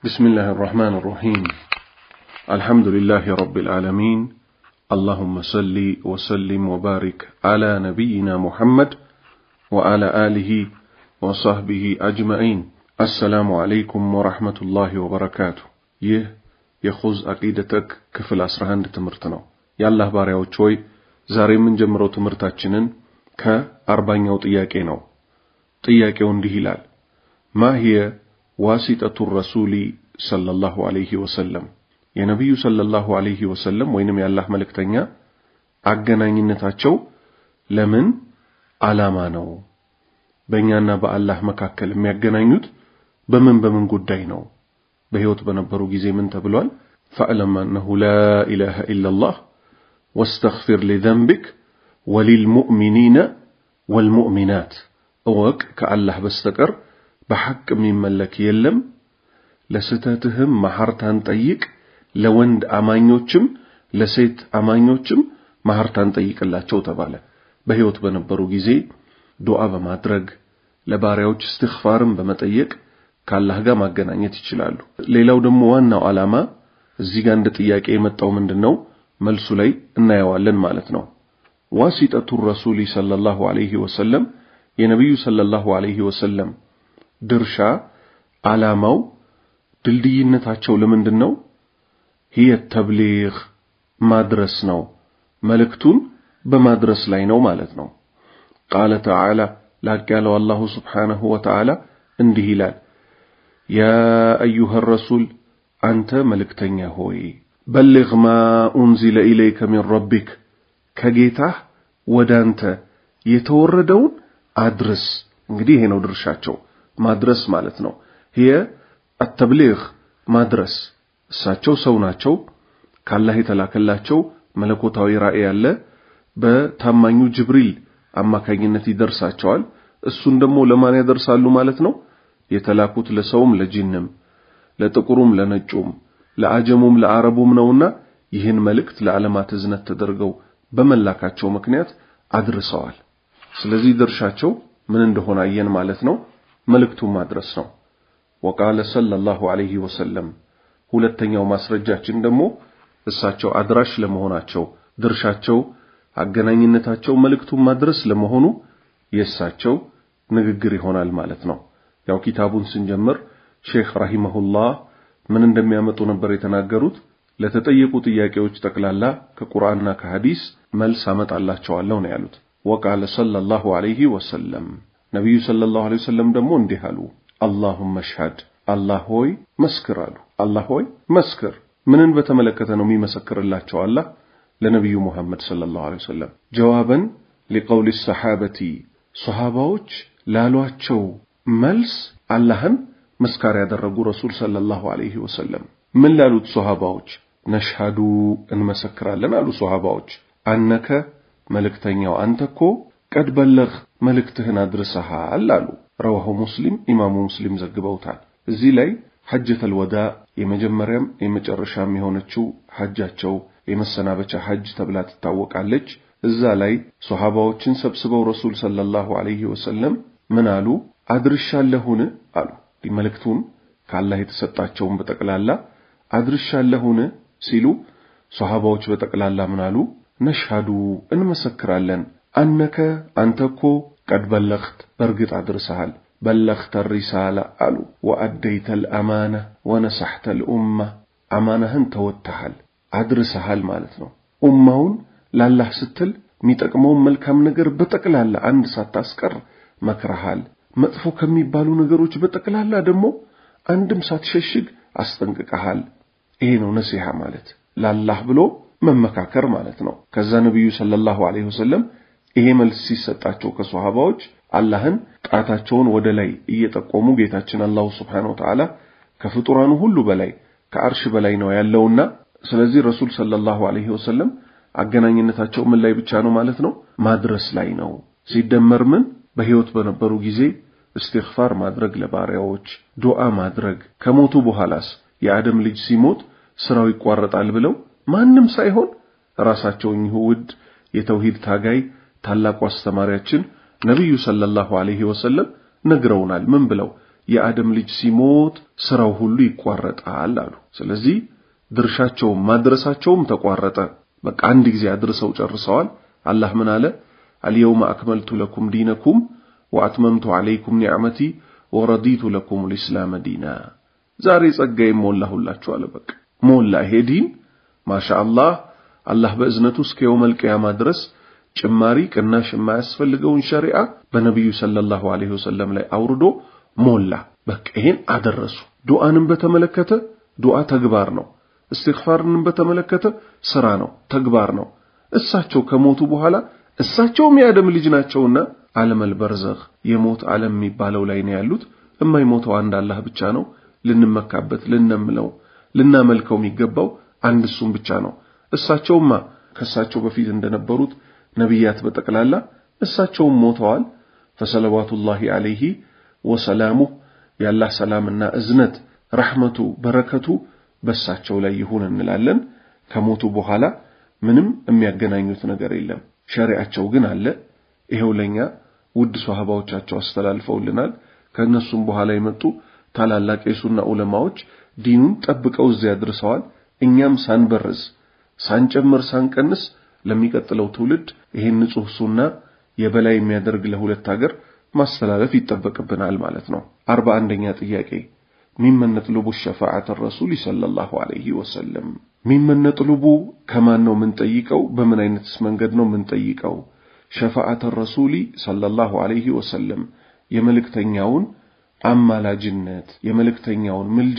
بسم الله الرحمن الرحيم الحمد لله رب العالمين اللهم صل وسلم وبارك على نبينا محمد وعلى آله وصحبه أجمعين السلام عليكم ورحمة الله وبركاته ይህ የኹዝ አቂደተክ ክፍል 11 ትምህርት ነው። የአላህ ባሪያዎች ሆይ ዛሬ የምንጀምረው ትምህርታችንን ከአርባኛው ጥያቄ ነው። ጥያቄው እንዲህ ይላል ማ ሂየ ዋሲጠቱ ረሱሊ ሰለላሁ ዐለይሂ ወሰለም የነቢዩ ሰለላሁ ዐለይሂ ወሰለም ወይንም የአላህ መልእክተኛ አገናኝነታቸው ለምን ዓላማ ነው? በእኛና በአላህ መካከል የሚያገናኙት በምን በምን ጉዳይ ነው? በሕይወት በነበሩ ጊዜ ምን ተብሏል? ፈዕለም አነሁ ላ ኢላሃ ኢላላህ ወስተግፊር ሊዘንቢክ ወሊልሙእሚኒነ ወልሙእሚናት እወቅ ከአላህ በስተቀር በሐቅ የሚመለክ የለም፣ ለስተትህም መሐርታን ጠይቅ፣ ለወንድ አማኞችም ለሴት አማኞችም መሐርታን ጠይቅላቸው ተባለ። በሕይወት በነበሩ ጊዜ ዱዓ በማድረግ ለባሪያዎች እስትግፋርን በመጠየቅ ከአላህ ጋር ማገናኘት ይችላሉ። ሌላው ደግሞ ዋናው ዓላማ እዚህ ጋር እንደ ጥያቄ የመጣው ምንድን ነው? መልሱ ላይ እናየዋለን ማለት ነው። ዋሲጠቱ ረሱሊ ሰለላሁ ዐለይሂ ወሰለም የነቢዩ ሰለላሁ ዐለይሂ ወሰለም ድርሻ ዓላማው ድልድይነታቸው ለምንድን ነው? ሂየ ተብሊግ ማድረስ ነው። መልእክቱን በማድረስ ላይ ነው ማለት ነው። ቃለ ተዓላ ላቅ ያለው አላሁ ስብሓነሁ ወተዓላ እንዲህ ይላል፣ ያ አዩሃ ረሱል አንተ መልእክተኛ ሆይ በሊግ ማ ኡንዚለ ኢለይከ ሚን ረቢክ ከጌታህ ወደ አንተ የተወረደውን አድርስ። እንግዲህ ይሄ ነው ድርሻቸው ማድረስ ማለት ነው። ይሄ አተብሊግ ማድረስ። እሳቸው ሰው ናቸው። ካላህ የተላከላቸው መለኮታዊ ራእይ ያለ በታማኙ ጅብሪል አማካኝነት ይደርሳቸዋል። እሱን ደግሞ ለማን ያደርሳሉ ማለት ነው? የተላኩት ለሰውም ለጂንም፣ ለጥቁሩም ለነጩም፣ ለአጀሙም ለአረቡም ነውና ይህን መልእክት ለዓለማት እዝነት ተደርገው በመላካቸው ምክንያት አድርሰዋል። ስለዚህ ድርሻቸው ምን እንደሆነ አየን ማለት ነው። መልእክቱን ማድረስ ነው። ወቃለ ሰለላሁ ዐለይሂ ወሰለም ሁለተኛው ማስረጃችን ደግሞ እሳቸው አድራሽ ለመሆናቸው ድርሻቸው፣ አገናኝነታቸው መልእክቱን ማድረስ ለመሆኑ የእሳቸው ንግግር ይሆናል ማለት ነው። ያው ኪታቡን ስንጀምር ሼክ ረሂመሁላህ ምን እንደሚያመጡ ነበር የተናገሩት። ለተጠየቁ ጥያቄዎች ጠቅላላ ከቁርአንና ከሐዲስ መልስ አመጣላቸዋለሁ ነው ያሉት። ወቃለ ሰለላሁ ዐለይሂ ወሰለም ነቢዩ ሰለላሁ ዐለይሂ ወሰለም ደግሞ እንዲህ አሉ። አላሁመ ሽሀድ አላህ ሆይ መስክር አሉ። አላህ ሆይ መስክር። ምንን በተመለከተ ነው የሚመሰክርላቸው አላህ ለነቢዩ ሙሐመድ ሰለላሁ ዐለይሂ ወሰለም? ጀዋበን ሊቀውሊ ሰሓበቲ ሰሃባዎች ላሏቸው መልስ አላህን መስካሪ ያደረጉ ረሱል ሰለላሁ ዐለይሂ ወሰለም ምን ላሉት ሰሃባዎች? ነሽሃዱ እንመሰክራለን አሉ ሰሃባዎች አነከ መልእክተኛው አንተ እኮ ቀድ በለግ መልእክትህን አድርሰሃል አሉ። ረዋሁ ሙስሊም ኢማሙ ሙስሊም ዘግበውታል። እዚህ ላይ ሐጀተል ወዳ የመጀመሪያም የመጨረሻም የሆነችው ሐጃቸው የመሰናበቻ ሐጅ ተብላ ትታወቃለች። እዛ ላይ ሶሐባዎችን ሰብስበው ረሱል ሰለላሁ ዐለይሂ ወሰለም ምን አሉ? አድርሻለሁን አሉ። መልእክቱን ከአላህ የተሰጣቸውን በጠቅላላ አድርሻለሁን ሲሉ ሶሐባዎች በጠቅላላ ምን አሉ? ነሽሃዱ እንመሰክራለን አነከ አንተ እኮ ቀድ በለኽት በእርግጥ አድርሰሃል፣ በለኽተ ሪሳላ አሉ። ወአደይተ ልአማና ወነሳሕተ ልኡማ አማናህን ተወጥተሃል፣ አድርሰሃል ማለት ነው። ኡማውን ላላህ ስትል የሚጠቅመውን መልካም ነገር በጠቅላላ አንድ ሳታስቀር መክረሃል። መጥፎ ከሚባሉ ነገሮች በጠቅላላ ደግሞ አንድም ሳትሸሽግ አስጠንቅቀሃል። ይሄ ነው ነሲሃ ማለት ላላህ ብሎ መመካከር ማለት ነው። ከዛ ነቢዩ ሰለላሁ ዐለይሂ ወሰለም ይሄ መልስ ሲሰጣቸው ከሶሃባዎች አላህን ጣታቸውን ወደ ላይ እየጠቆሙ ጌታችን አላሁ ስብሓነሁ ወተዓላ ከፍጡራኑ ሁሉ በላይ ከአርሽ በላይ ነው ያለውና ስለዚህ ረሱል ሰለላሁ ዐለይሂ ወሰለም አገናኝነታቸው ምን ላይ ብቻ ነው ማለት ነው? ማድረስ ላይ ነው። ሲደመር ምን በሕይወት በነበሩ ጊዜ እስትግፋር ማድረግ ለባሪያዎች ዱዓ ማድረግ ከሞቱ በኋላስ የአደም ልጅ ሲሞት ስራው ይቋረጣል ብለው ማንም ሳይሆን ራሳቸው እኚሁ ውድ የተውሂድ ታጋይ ታላቁ አስተማሪያችን ነቢዩ ሰለላሁ ዐለይሂ ወሰለም ነግረውናል። ምን ብለው የአደም ልጅ ሲሞት ስራው ሁሉ ይቋረጣል አሉ። ስለዚህ ድርሻቸውም ማድረሳቸውም ተቋረጠ። በቃ አንድ ጊዜ አድርሰው ጨርሰዋል። አላህ ምን አለ? አልየውመ አክመልቱ ለኩም ዲነኩም ወአትመምቱ ዐለይኩም ኒዕመቲ ወረዲቱ ለኩም ልእስላመ ዲና። ዛሬ ጸጋዬም ሞላሁላችሁ አለ። በቃ ሞላ። ይሄ ዲን ማሻአላህ አላህ በእዝነቱ እስከ የውመል ቂያማ ድረስ ጭማሪ ቅናሽ የማያስፈልገውን ሸሪዓ በነቢዩ ሰለላሁ ዐለይሂ ወሰለም ላይ አውርዶ ሞላ። በቃ ይሄን አደረሱ። ዱዓንም በተመለከተ ዱዓ ተግባር ነው። እስትግፋርንም በተመለከተ ስራ ነው፣ ተግባር ነው። እሳቸው ከሞቱ በኋላ እሳቸውም የአደም ልጅ ናቸውና ዓለመል በርዘኽ የሞት ዓለም የሚባለው ላይ ነው ያሉት። የማይሞተው አንድ አላህ ብቻ ነው። ልንመካበት፣ ልነምለው፣ ልናመልከው የሚገባው አንድ እሱም ብቻ ነው። እሳቸውማ ከእሳቸው በፊት እንደነበሩት ነቢያት በጠቅላላ እሳቸውም ሞተዋል። ፈሰለዋቱላሂ ዐለይሂ ወሰላሙህ የአላህ ሰላምና እዝነት ረሕመቱ በረከቱ በእሳቸው ላይ ይሁን እንላለን። ከሞቱ በኋላ ምንም የሚያገናኙት ነገር የለም። ሸሪዓቸው ግን አለ። ይሄው ለኛ ውድ ሷሃባዎቻቸው አስተላልፈውልናል። ከእነሱም በኋላ የመጡ ታላላቅ የሱና ዑለማዎች ዲኑን ጠብቀው እዚያ አድርሰዋል። እኛም ሳንበርዝ ሳንጨምር ሳንቀንስ ለሚቀጥለው ትውልድ ይሄን ንጹህ ሱና የበላይ የሚያደርግ ለሁለት ሀገር ማስተላለፍ ይጠበቅብናል ማለት ነው። አርባ አንደኛ ጥያቄ ሚመን ነጥሉቡ ሸፋዓተ ረሱል ሰለላሁ ዐለይሂ ወሰለም ሚመን ነጥሉቡ ከማን ነው የምንጠይቀው? በምን አይነትስ መንገድ ነው የምንጠይቀው? ሸፋዓተ ረሱሊ ሰለላሁ ዐለይሂ ወሰለም የመልእክተኛውን አማላጅነት የመልእክተኛውን ምልጃ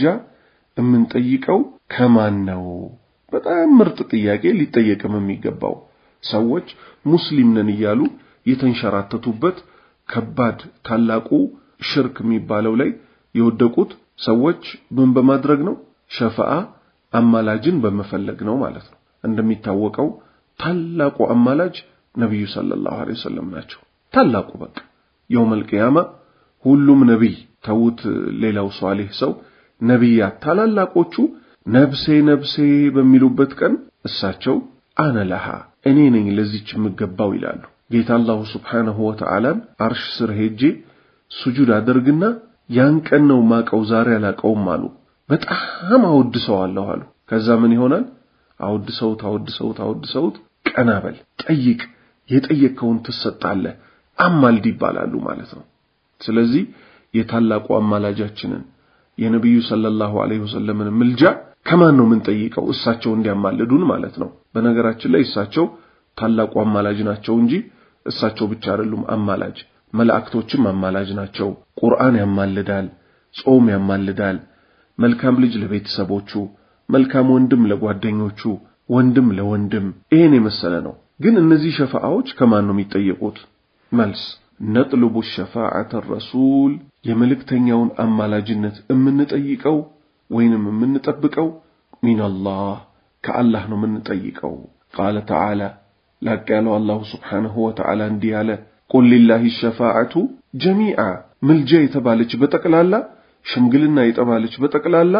የምንጠይቀው ከማን ነው? በጣም ምርጥ ጥያቄ ሊጠየቅም የሚገባው ሰዎች ሙስሊም ነን እያሉ የተንሸራተቱበት ከባድ ታላቁ ሽርክ የሚባለው ላይ የወደቁት ሰዎች ምን በማድረግ ነው? ሸፋዓ አማላጅን በመፈለግ ነው ማለት ነው። እንደሚታወቀው ታላቁ አማላጅ ነቢዩ ሰለላሁ ዐለይሂ ወሰለም ናቸው። ታላቁ በቃ የውመል ቂያማ ሁሉም ነቢይ ተዉት፣ ሌላው ሷሊህ ሰው ነቢያት ታላላቆቹ ነብሴ ነብሴ በሚሉበት ቀን እሳቸው አነ ለሃ እኔ ነኝ ለዚች የምገባው ይላሉ። ጌታ አላሁ ስብሓነሁ ወተዓላን አርሽ ስር ሄጄ ሱጁድ አደርግና ያን ቀን ነው ማቀው ዛሬ አላቀውም አሉ። በጣም አወድሰዋለሁ አሉ። ከዛ ምን ይሆናል? አወድሰውት አወድሰውት አወድሰውት ቀና በል ጠይቅ፣ የጠየቅከውን ትሰጣለህ፣ አማልድ ይባላሉ ማለት ነው። ስለዚህ የታላቁ አማላጃችንን የነቢዩ ሰለላሁ ዐለይሂ ወሰለምን ምልጃ ከማን ነው የምንጠይቀው? እሳቸው እንዲያማልዱን ማለት ነው። በነገራችን ላይ እሳቸው ታላቁ አማላጅ ናቸው እንጂ እሳቸው ብቻ አይደሉም አማላጅ። መላእክቶችም አማላጅ ናቸው። ቁርአን ያማልዳል፣ ጾም ያማልዳል፣ መልካም ልጅ ለቤተሰቦቹ፣ መልካም ወንድም ለጓደኞቹ፣ ወንድም ለወንድም ይሄን የመሰለ ነው። ግን እነዚህ ሸፋዓዎች ከማን ነው የሚጠየቁት? መልስ ነጥልቡ ሸፋዓተ ረሱል የመልእክተኛውን አማላጅነት የምንጠይቀው ወይንም የምንጠብቀው ሚነላህ ከአላህ ነው የምንጠይቀው። ቃለ ተዓላ ላቅ ያለው አላሁ ስብሓንሁ ወተዓላ እንዲህ አለ፣ ቁል ሊላሂ ሸፋዓቱ ጀሚዓ ምልጃ የተባለች በጠቅላላ ሽምግልና የተባለች በጠቅላላ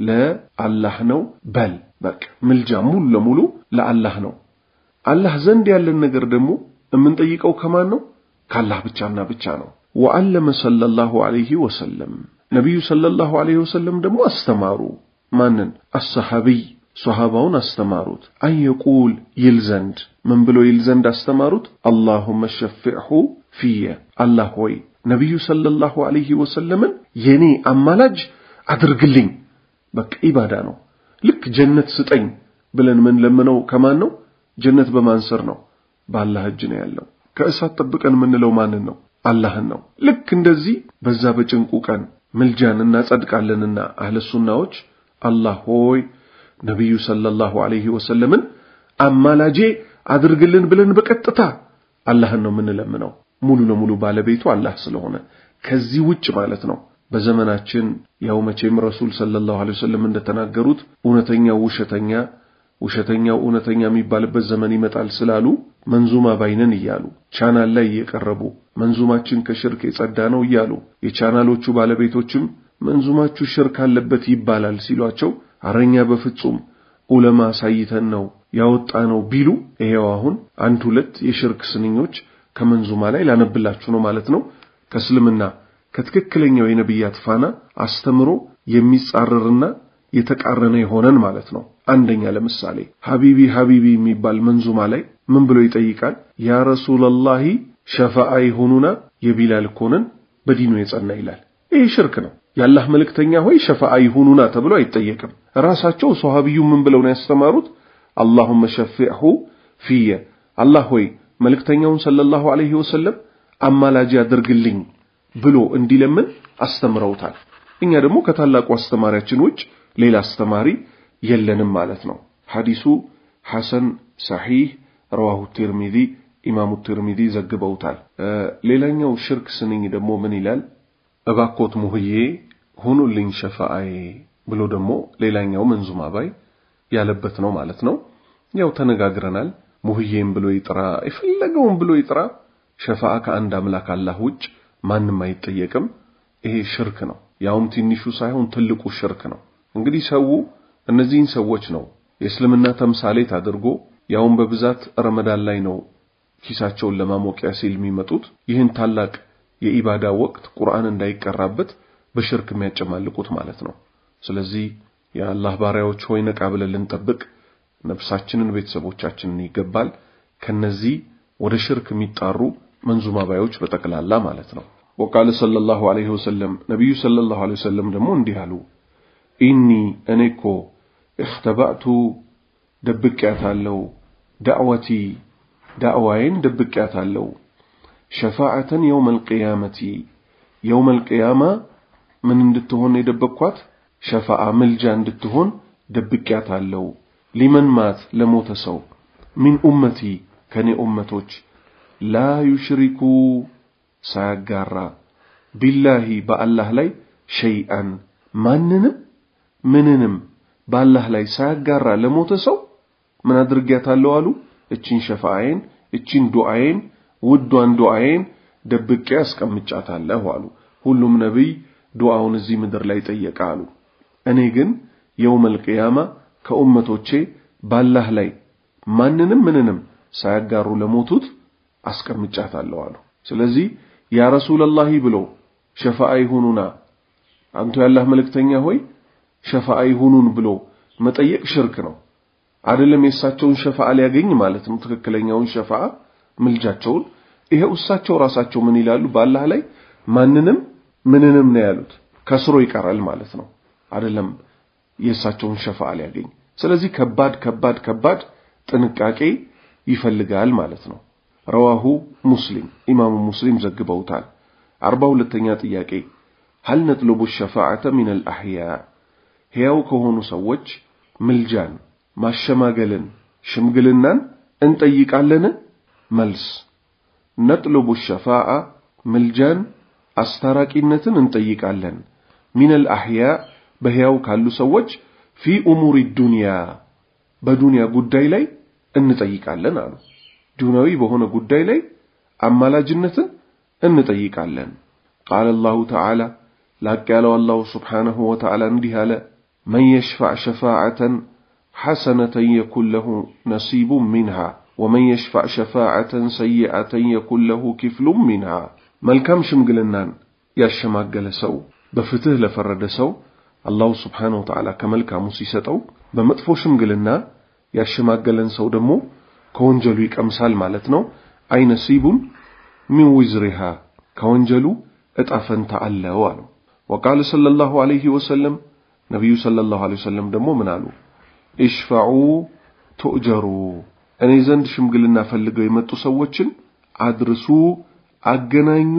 ለአላህ ነው በል። በቃ ምልጃ ሙሉ ለሙሉ ለአላህ ነው። አላህ ዘንድ ያለን ነገር ደግሞ የምንጠይቀው ከማን ነው? ከአላህ ብቻና ብቻ ነው። ወዐለመ ሰለላሁ ዐለይሂ ወሰለም ነቢዩ ሰለላሁ ዐለይሂ ወሰለም ደግሞ አስተማሩ። ማንን? አሰሐቢይ ሶሃባውን አስተማሩት። አንየቁል ይል ዘንድ ምን ብሎ ይል ዘንድ አስተማሩት? አላሁመ ሸፊዕሁ ፊየ አላህ ሆይ ነቢዩ ሰለላሁ ዐለይሂ ወሰለምን የኔ አማላጅ አድርግልኝ። በቃ ኢባዳ ነው። ልክ ጀነት ስጠኝ ብለን ምን ለምነው ከማን ነው? ጀነት በማን ስር ነው? በአላህ እጅ ነው ያለው። ከእሳት ጠብቀን የምንለው ማንን ነው? አላህን ነው። ልክ እንደዚህ በዛ በጭንቁ ቀን ምልጃን እናጸድቃለንና አህለ ሱናዎች አላህ ሆይ ነቢዩ ሰለላሁ ዐለይሂ ወሰለምን አማላጄ አድርግልን ብለን በቀጥታ አላህን ነው የምንለምነው። ሙሉ ለሙሉ ባለቤቱ አላህ ስለሆነ ከዚህ ውጭ ማለት ነው። በዘመናችን ያው መቼም ረሱል ሰለላሁ ዐለይሂ ወሰለም እንደተናገሩት እውነተኛው ውሸተኛ ውሸተኛው እውነተኛ የሚባልበት ዘመን ይመጣል ስላሉ መንዙማ ባይነን እያሉ ቻናል ላይ እየቀረቡ መንዙማችን ከሽርክ የጸዳ ነው እያሉ የቻናሎቹ ባለቤቶችም መንዙማችሁ ሽርክ አለበት ይባላል ሲሏቸው አረኛ በፍጹም ዑለማ ሳይተን ነው ያወጣ ነው ቢሉ ይሄው አሁን አንድ ሁለት የሽርክ ስንኞች ከመንዙማ ላይ ላነብላችሁ ነው ማለት ነው። ከእስልምና ከትክክለኛው የነቢያት ፋና አስተምሮ የሚጻረርና የተቃረነ የሆነን ማለት ነው። አንደኛ ለምሳሌ ሀቢቢ ሀቢቢ የሚባል መንዙማ ላይ ምን ብሎ ይጠይቃል? ያ ረሱለላሂ ሸፋአ ይሁኑና የቢላል ኮንን በዲኑ የጸና ይላል። ይህ ሽርክ ነው። የአላህ መልእክተኛ ሆይ ሸፋአ ይሁኑና ተብሎ አይጠየቅም። ራሳቸው ሶሃቢዩ ምን ብለው ነው ያስተማሩት? አላሁመ ሸፊዕሁ ፊየ አላህ ሆይ መልእክተኛውን ሰለላሁ ዐለይሂ ወሰለም አማላጅ አድርግልኝ ብሎ እንዲለምን አስተምረውታል። እኛ ደግሞ ከታላቁ አስተማሪያችን ውጭ ሌላ አስተማሪ የለንም ማለት ነው። ሐዲሱ ሐሰን ሰሒህ ረዋሁ ቲርሚዚ ኢማሙ ቲርሚዚ ዘግበውታል። ሌላኛው ሽርክ ስንኝ ደግሞ ምን ይላል? እባኮት ሙህዬ ሁኑልኝ ሸፋአዬ ብሎ ደግሞ ሌላኛው መንዙማ ባይ ያለበት ነው ማለት ነው። ያው ተነጋግረናል። ሙህዬም ብሎ ይጥራ የፈለገውን ብሎ ይጥራ፣ ሸፋአ ከአንድ አምላክ አላህ ውጭ ማንም አይጠየቅም። ይሄ ሽርክ ነው። ያውም ትንሹ ሳይሆን ትልቁ ሽርክ ነው። እንግዲህ ሰው እነዚህን ሰዎች ነው የእስልምና ተምሳሌት አድርጎ ያውም በብዛት ረመዳን ላይ ነው ኪሳቸውን ለማሞቂያ ሲል የሚመጡት ይህን ታላቅ የኢባዳ ወቅት ቁርአን እንዳይቀራበት በሽርክ የሚያጨማልቁት ማለት ነው። ስለዚህ የአላህ ባሪያዎች ሆይ ነቃ ብለን ልንጠብቅ ነፍሳችንን፣ ቤተሰቦቻችንን ይገባል ከነዚህ ወደ ሽርክ የሚጣሩ መንዙማ ባዮች በጠቅላላ ማለት ነው። ወቃለ ሰለላሁ ዐለይሂ ወሰለም ነቢዩ ሰለላሁ ዐለይሂ ወሰለም ደግሞ እንዲህ አሉ። ኢኒ እኔ እኮ እኽተባእቱ ደብቄያታለሁ፣ ዳዕወቲ ዳዕዋዬን ደብቄያታለሁ፣ ሸፋዓተን የውመል ቂያመቲ የውመል ቂያማ ምን እንድትሆን የደበቅኳት ሸፋዓ ምልጃ እንድትሆን ደብቄያታለሁ። ሊመን ማት ለሞተ ሰው ሚን ኡመቲ ከኔ ኡመቶች ላ ዩሽሪኩ ሳያጋራ ቢላሂ በአላህ ላይ ሸይአን ማንንም ምንንም በአላህ ላይ ሳያጋራ ለሞተ ሰው ምን አድርጊያታለሁ አሉ? እቺን ሸፋዓዬን እቺን ዱዓዬን ውዷን ዱዓዬን ደብቄ አስቀምጫታለሁ አሉ። ሁሉም ነቢይ ዱዓውን እዚህ ምድር ላይ ጠየቀ አሉ። እኔ ግን የውመል ቂያማ ከኡመቶቼ ባላህ ላይ ማንንም ምንንም ሳያጋሩ ለሞቱት አስቀምጫታለሁ አሉ። ስለዚህ ያ ረሱለላሂ ብሎ ሸፋዓ ይሁኑና አንቱ ያላህ መልእክተኛ ሆይ ሸፋዓ ይሁኑን ብሎ መጠየቅ ሽርክ ነው። አይደለም የእሳቸውን ሸፋዓ ሊያገኝ ማለት ነው። ትክክለኛውን ሸፋዓ ምልጃቸውን ይሄው እሳቸው ራሳቸው ምን ይላሉ? በአላህ ላይ ማንንም ምንንም ነው ያሉት። ከስሮ ይቀራል ማለት ነው። አይደለም የእሳቸውን ሸፋዓ ሊያገኝ። ስለዚህ ከባድ ከባድ ከባድ ጥንቃቄ ይፈልጋል ማለት ነው። ረዋሁ ሙስሊም ኢማሙ ሙስሊም ዘግበውታል። አርባ ሁለተኛ ጥያቄ ሀል ነጥልቡ ሸፋዓተ ሚነል አሕያ ሕያው ከሆኑ ሰዎች ምልጃን፣ ማሸማገልን፣ ሽምግልናን እንጠይቃለን? መልስ ነጥልቡ ሸፋዓ ምልጃን፣ አስታራቂነትን እንጠይቃለን። ሚነል አሕያ በሕያው ካሉ ሰዎች ፊ ኡሙሪ ዱንያ በዱንያ ጉዳይ ላይ እንጠይቃለን አሉ። ዱንያዊ በሆነ ጉዳይ ላይ አማላጅነትን እንጠይቃለን። ቃለ አላሁ ተዓላ ላቅ ያለው አላሁ ስብሓነሁ ወተዓላ እንዲህ አለ፣ መን የሽፋዕ ሸፋዓተን ሐሰነተን የኩን ለሁ ነሲቡን ሚንሃ ወመን የሽፋዕ ሸፋዓተን ሰይአተን የኩን ለሁ ኪፍሉም ሚንሃ። መልካም ሽምግልናን ያሸማገለ ሰው በፍትህ ለፈረደ ሰው አላሁ ስብሓነሁ ወተዓላ ከመልካሙ ሲሰጠው፣ በመጥፎ ሽምግልና ያሸማገለን ሰው ደግሞ ከወንጀሉ ይቀምሳል ማለት ነው። አይ ነሲቡን ሚን ዊዝሪሃ ከወንጀሉ እጣ ፈንታ አለው አሉ። ወቃለ ሰለላሁ ዐለይሂ ወሰለም ነቢዩ ሰለላሁ ዐለይሂ ወሰለም ደግሞ ምን አሉ? ኢሽፈዑ ቱእጀሩ እኔ ዘንድ ሽምግልና ፈልገው የመጡ ሰዎችን አድርሱ፣ አገናኙ፣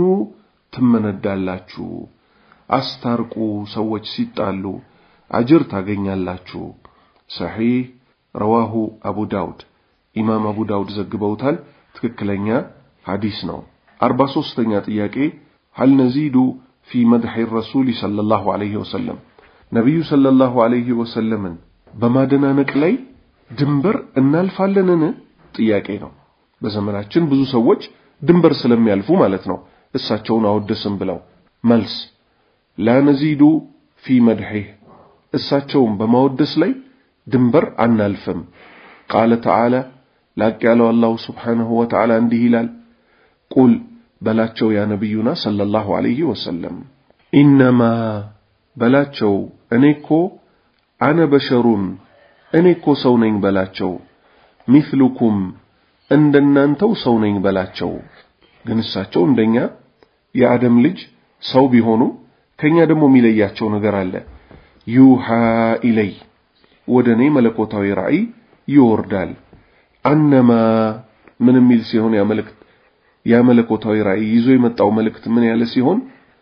ትመነዳላችሁ። አስታርቁ፣ ሰዎች ሲጣሉ አጅር ታገኛላችሁ። ሰሒህ ረዋሁ አቡ ዳውድ ኢማም አቡ ዳውድ ዘግበውታል። ትክክለኛ ሐዲስ ነው። አርባ ሦስተኛ ጥያቄ ሀል ነዚዱ ፊ መድሒ ረሱሊ ሰለላሁ ዐለይሂ ወሰለም ነቢዩ ሰለላሁ ዐለይሂ ወሰለምን በማደናነቅ ላይ ድንበር እናልፋለንን? ጥያቄ ነው። በዘመናችን ብዙ ሰዎች ድንበር ስለሚያልፉ ማለት ነው እሳቸውን አወደስም ብለው። መልስ ላ ነዚዱ ፊ መድሒህ እሳቸውን በማወደስ ላይ ድንበር አናልፍም። ቃለ ተዓላ ላቅ ያለው አላሁ ስብሓንሁ ወተዓላ እንዲህ ይላል፣ ቁል በላቸው ያ ነቢዩና ሰለላሁ ዐለይሂ ወሰለም ኢነማ በላቸው እኔ እኮ አነ በሸሩን እኔ እኮ ሰው ነኝ በላቸው ሚስሉኩም እንደናንተው ሰው ነኝ በላቸው ግን እሳቸው እንደኛ የአደም ልጅ ሰው ቢሆኑም ከኛ ደግሞ የሚለያቸው ነገር አለ ዩሃ ኢለይ ወደ እኔ መለኮታዊ ራእይ ይወርዳል አነማ ምን የሚል ሲሆን ያ መልእክት ያ መለኮታዊ ራእይ ይዞ የመጣው መልእክት ምን ያለ ሲሆን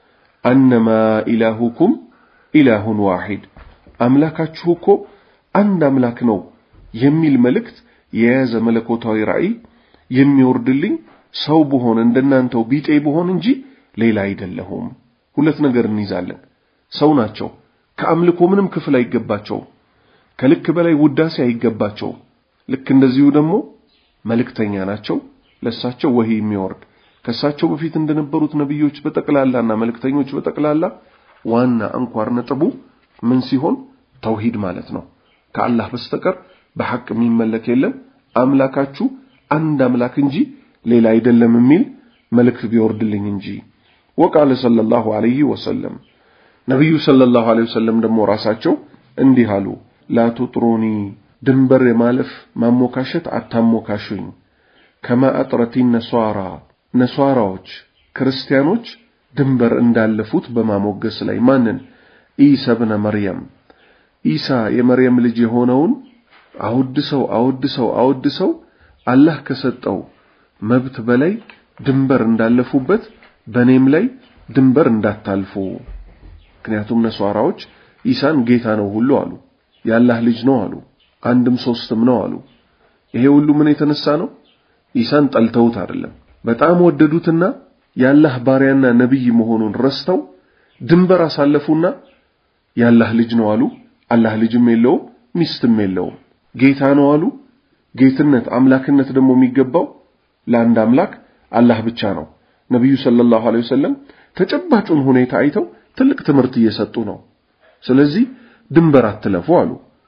አነማ ኢላሁኩም ኢላሁን ዋሂድ አምላካችሁ እኮ አንድ አምላክ ነው የሚል መልእክት የያዘ መለኮታዊ ራእይ የሚወርድልኝ ሰው ብሆን እንደናንተው ቢጤ ብሆን እንጂ ሌላ አይደለሁም። ሁለት ነገር እንይዛለን። ሰው ናቸው። ከአምልኮ ምንም ክፍል አይገባቸውም። ከልክ በላይ ውዳሴ አይገባቸውም። ልክ እንደዚሁ ደግሞ መልእክተኛ ናቸው። ለሳቸው ወሂ የሚወርድ ከሳቸው በፊት እንደነበሩት ነቢዮች በጠቅላላና መልእክተኞች በጠቅላላ ዋና አንኳር ነጥቡ ምን ሲሆን ተውሂድ ማለት ነው። ከአላህ በስተቀር በሐቅ የሚመለክ የለም፣ አምላካችሁ አንድ አምላክ እንጂ ሌላ አይደለም የሚል መልእክት ቢወርድልኝ እንጂ። ወቃለ ሰለላሁ ዐለይሂ ወሰለም ነቢዩ ሰለላሁ ዐለይሂ ወሰለም ደግሞ ራሳቸው እንዲህ አሉ፣ ላ ቱጥሩኒ ድንበር የማለፍ ማሞካሸት አታሞካሹኝ። ከማ አጥረቲ ነሷራ ነሷራዎች ክርስቲያኖች ድንበር እንዳለፉት በማሞገስ ላይ ማንን? ኢሳ ብነ መርየም ኢሳ የመርየም ልጅ የሆነውን አውድሰው አውድሰው አውድሰው አላህ ከሰጠው መብት በላይ ድንበር እንዳለፉበት በእኔም ላይ ድንበር እንዳታልፉ። ምክንያቱም ነሷራዎች ኢሳን ጌታ ነው ሁሉ አሉ፣ የአላህ ልጅ ነው አሉ፣ አንድም ሶስትም ነው አሉ። ይሄ ሁሉ ምን የተነሳ ነው? ኢሳን ጠልተውት አይደለም፣ በጣም ወደዱትና የአላህ ባሪያና ነቢይ መሆኑን ረስተው ድንበር አሳለፉና የአላህ ልጅ ነው አሉ። አላህ ልጅም የለውም ሚስትም የለውም። ጌታ ነው አሉ። ጌትነት አምላክነት ደግሞ የሚገባው ለአንድ አምላክ አላህ ብቻ ነው። ነቢዩ ሰለላሁ ዐለይሂ ወሰለም ተጨባጩን ሁኔታ አይተው ትልቅ ትምህርት እየሰጡ ነው። ስለዚህ ድንበር አትለፉ አሉ።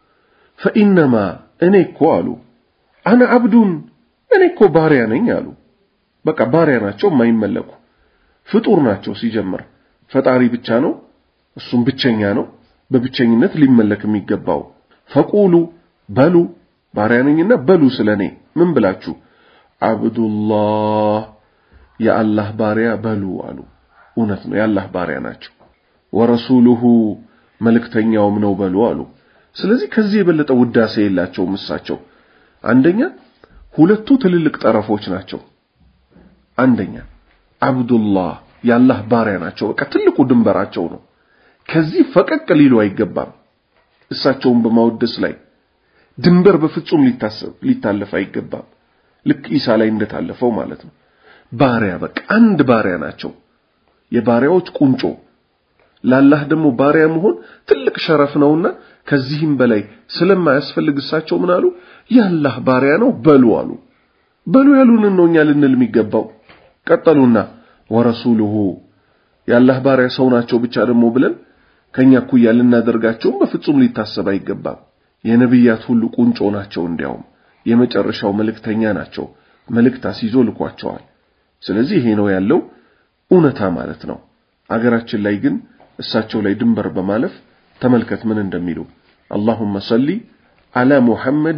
ፈኢነማ እኔ እኮ አሉ አነ አብዱን እኔ እኮ ባሪያ ነኝ አሉ። በቃ ባሪያ ናቸው፣ የማይመለኩ ፍጡር ናቸው። ሲጀምር ፈጣሪ ብቻ ነው፣ እሱም ብቸኛ ነው፣ በብቸኝነት ሊመለክ የሚገባው። ፈቁሉ በሉ ባሪያ ነኝና በሉ ስለኔ ምን ብላችሁ አብዱላህ የአላህ ባሪያ በሉ አሉ። እውነት ነው፣ የአላህ ባሪያ ናቸው። ወረሱሉሁ መልእክተኛውም ነው በሉ አሉ። ስለዚህ ከዚህ የበለጠ ውዳሴ የላቸውም እሳቸው። አንደኛ ሁለቱ ትልልቅ ጠረፎች ናቸው። አንደኛ አብዱላህ የአላህ ባሪያ ናቸው። በቃ ትልቁ ድንበራቸው ነው። ከዚህ ፈቀቅ ሊሉ አይገባም። እሳቸውን በማወደስ ላይ ድንበር በፍጹም ሊታሰብ ሊታለፍ አይገባም። ልክ ኢሳ ላይ እንደታለፈው ማለት ነው። ባሪያ በቃ አንድ ባሪያ ናቸው። የባሪያዎች ቁንጮ ለአላህ ደግሞ ባሪያ መሆን ትልቅ ሸረፍ ነውና ከዚህም በላይ ስለማያስፈልግ እሳቸው ምን አሉ? የአላህ ባሪያ ነው በሉ አሉ። በሉ ያሉንን ነው እኛ ልንል የሚገባው። ቀጠሉና ወረሱሉሁ የአላህ ባሪያ ሰው ናቸው ብቻ ደግሞ ብለን ከኛ እኩያ ልናደርጋቸውም በፍጹም ሊታሰብ አይገባም። የነቢያት ሁሉ ቁንጮ ናቸው። እንዲያውም የመጨረሻው መልእክተኛ ናቸው። መልእክት አስይዞ ልኳቸዋል። ስለዚህ ይሄ ነው ያለው እውነታ ማለት ነው። አገራችን ላይ ግን እሳቸው ላይ ድንበር በማለፍ ተመልከት ምን እንደሚሉ አላሁመ ሰሊ አላ ሙሐመዲ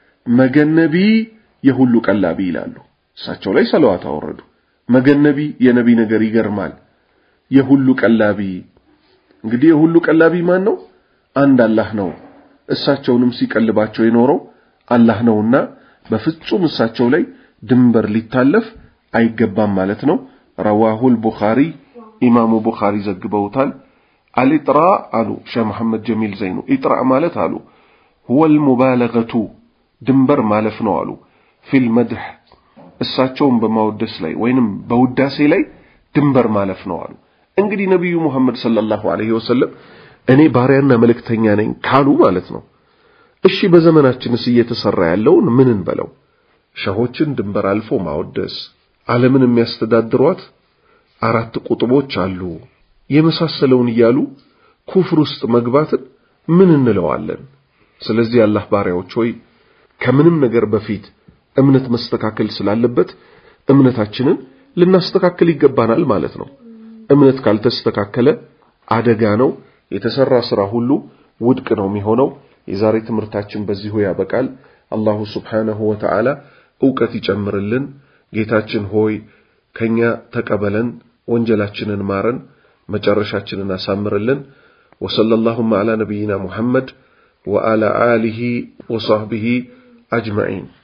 መገነቢ የሁሉ ቀላቢ ይላሉ። እሳቸው ላይ ሰለዋት አወረዱ። መገነቢ የነቢ ነገር ይገርማል። የሁሉ ቀላቢ እንግዲህ የሁሉ ቀላቢ ማን ነው? አንድ አላህ ነው። እሳቸውንም ሲቀልባቸው የኖረው አላህ ነውና በፍጹም እሳቸው ላይ ድንበር ሊታለፍ አይገባም ማለት ነው። ረዋሁል ቡኻሪ ኢማሙ ቡኻሪ ዘግበውታል። አልኢጥራ አሉ ሼህ መሐመድ ጀሚል ዘይኑ ኢጥራ ማለት አሉ ሁወል ሙባለገቱ ድንበር ማለፍ ነው አሉ ፊል መድህ እሳቸውን በማወደስ ላይ ወይንም በውዳሴ ላይ ድንበር ማለፍ ነው አሉ። እንግዲህ ነቢዩ ሙሐመድ ሰለላሁ ዐለይሂ ወሰለም እኔ ባሪያና መልእክተኛ ነኝ ካሉ ማለት ነው። እሺ በዘመናችንስ እየተሰራ ያለውን ምን እንበለው? ሸሆችን ድንበር አልፎ ማወደስ፣ ዓለምን የሚያስተዳድሯት አራት ቁጥቦች አሉ የመሳሰለውን እያሉ ኩፍር ውስጥ መግባትን ምን እንለዋለን? ስለዚህ አላህ ባሪያዎች ሆይ ከምንም ነገር በፊት እምነት መስተካከል ስላለበት እምነታችንን ልናስተካክል ይገባናል ማለት ነው። እምነት ካልተስተካከለ አደጋ ነው። የተሰራ ስራ ሁሉ ውድቅ ነው የሚሆነው። የዛሬ ትምህርታችን በዚሁ ያበቃል። አላሁ ስብሓነሁ ወተዓላ እውቀት ይጨምርልን። ጌታችን ሆይ ከኛ ተቀበለን፣ ወንጀላችንን ማረን፣ መጨረሻችንን አሳምርልን። ወሰለ ላሁማ ዓላ ነቢይና ሙሐመድ ወዓላ አሊሂ ወሰህቢሂ አጅመዒን